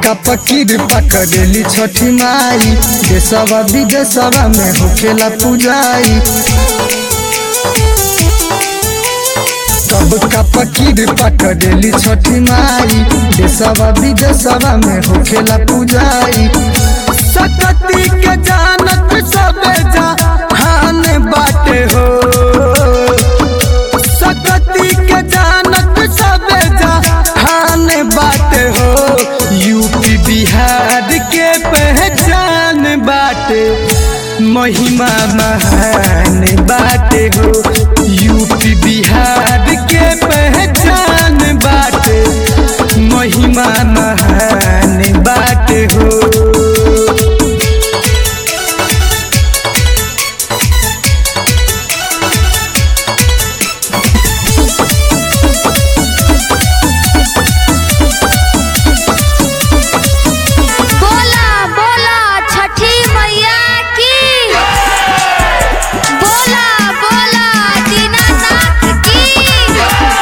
का पकीर पकड़ेली छठी माई देशवा विदेशवा में होखेला पूजाई कब का पकीर पकड़ेली छठी माई देशवा विदेशवा में होखेला पूजाई सकती के जानत सबे जहान बाटे हो सकती के जानत सबे जहान बाटे हो यूपी बिहार के पहचान बाटे महिमा महान बाटे हो यूपी बिहार के पहचान बाटे महिमा महान बाटे हो बोला बोला छठी मैया की बोला बोला दीनानाथ की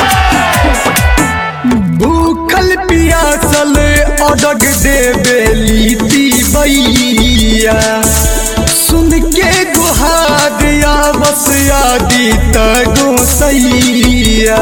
भूखल पियासल अडग देवेली बैया सुन के गुहारिया बस यादी तगो सैया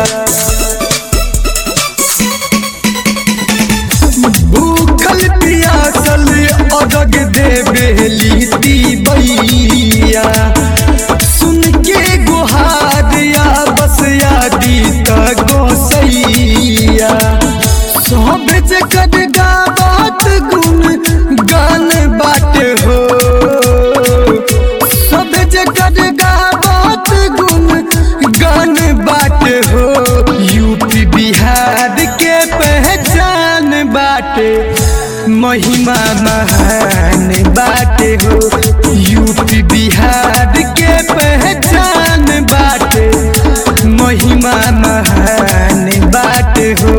भूखल पियासल अडग देवेली बैया सुन के गुहारिया बस यादी तगो सैया सब जगत गावत गुण गान बाटे हो सब जगत गावत गुण गान बाटे हो यूपी बिहार के पहचान बाटे महिमा महान बाटे हो यूपी बिहार के पहचान बाटे महिमा महान बाटे हो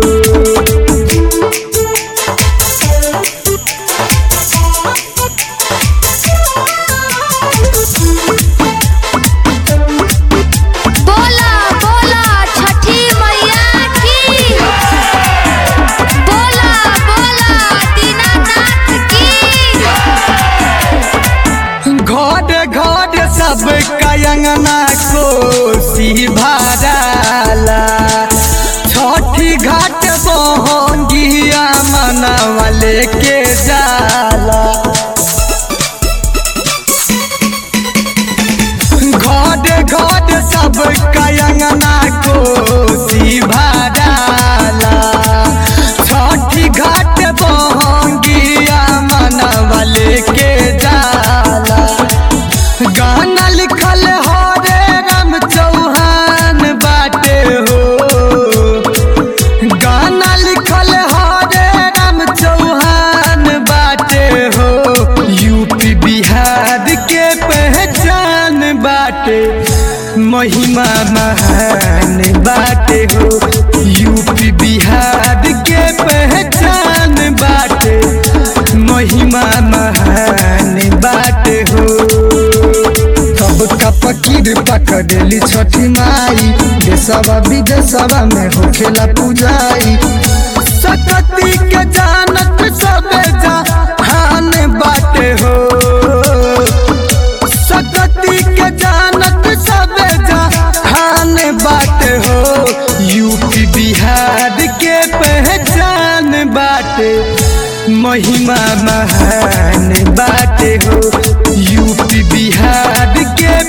बोला बोला छठी मैया की बोला बोला दीनानाथ की घर घर सब कयंगना कोसी भराला छठी घाट बहंगिया मनवले के जाला घर घर सब कयंगना कोसी भराला छठी घाट बहंगिया मनवले के जाला गाना लिखल हरे राम चौहान बाटे हो गाना लिखल हरे राम चौहान बाटे हो यूपी बिहार के पहचान बाटे महिमा महान बाटे हो यूपी बिहार के पहचान बाटे महिमा महान बाटे हो कब का पकीर पकड़ेली छठी माई देशवा विदेशवा में होखेला पूजाई सकती के जानत सबे जहान बाटे हो सकती के जानत सबे जहान बाटे हो यूपी बिहार के पहचान बाटे महिमा महान बाटे हो यूपी बिहार के